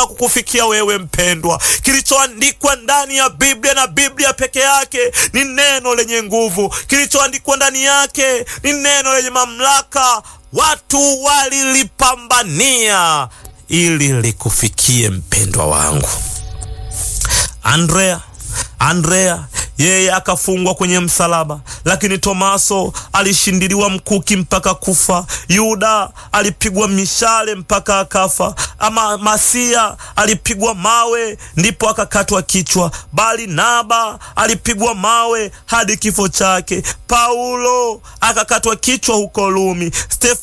mpaka kukufikia wewe mpendwa. Kilichoandikwa ndani ya Biblia na Biblia peke yake ni neno lenye nguvu. Kilichoandikwa ndani yake ni neno lenye mamlaka. Watu walilipambania ili likufikie mpendwa wangu. Andrea Andrea yeye akafungwa kwenye msalaba, lakini Tomaso alishindiliwa mkuki mpaka kufa. Yuda alipigwa mishale mpaka akafa. Ama Masia alipigwa mawe ndipo akakatwa kichwa. Barnaba alipigwa mawe hadi kifo chake. Paulo akakatwa kichwa huko Rumi.